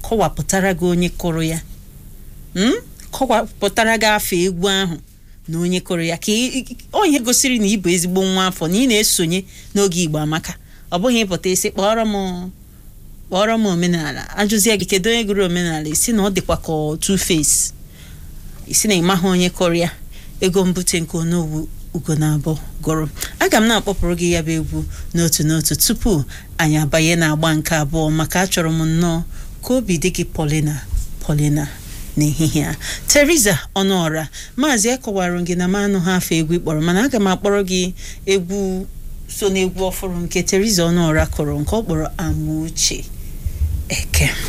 kọwapụtara gị onye kụrụ ya Mm? kọwapụtara gị afọ egwu ahụ na onye kụrụ ya ka ị- ị- onye gosiri na ị bụ ezigbo nwa afọ na ị na-esonye n'oge igbo amaka ọ bụghị ịpụta isi kpọrọ m kpọrọ m omenala ajụzie gị kedu onye gụrụ omenala isi na ọ dịkwa ka two face isi na ịmaghị onye kụrụ ya ego mbute nke onowu ugo na abụọ gụrụ aga m na-akpọpụrụ gị ya bụ egwu n'otu n'otu tupu anyị abanye na-agba nke abụọ maka achọrọ m nnọọ ka obi dị gị polina polina n'ehihie a teresa ọnụọra maazị akọwara gị na m anụghị afọ egwu ị kpọrọ mana aga m akpọrọ gị egwu so n'egwu ọfụrụ nke teresa ọnụọra kụrụ nke ọ kpọrọ amauche eke